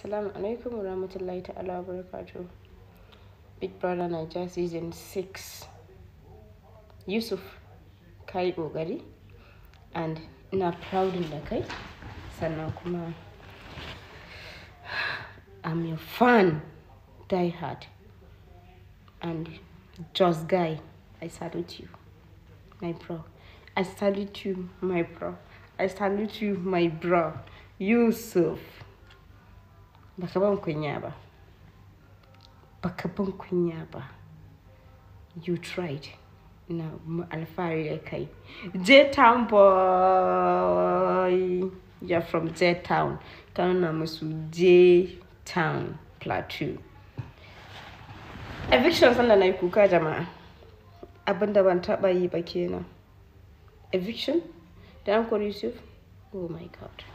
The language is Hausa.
Assalamu alaikum warahmatullahi ta'ala barakatuh. Big Brother Niger Season 6. Yusuf, ka yi ƙoƙari and ina proud da kai. Sannan kuma I'm your fan, die hard. And just guy, I salute you, my bro. I salute you, my bro. I salute you, my bro. Yusuf. Baka ban kunya ba. Baka ban kunya ba. You tried. Na alfahari da kai. J-Town boy. You're from J-Town. Ka nuna musu J-Town Plateau. Eviction sanda na yi kuka jama'a. Abinda ban taɓa yi ba kenan. Eviction? Da an kori Yusuf? Oh my God.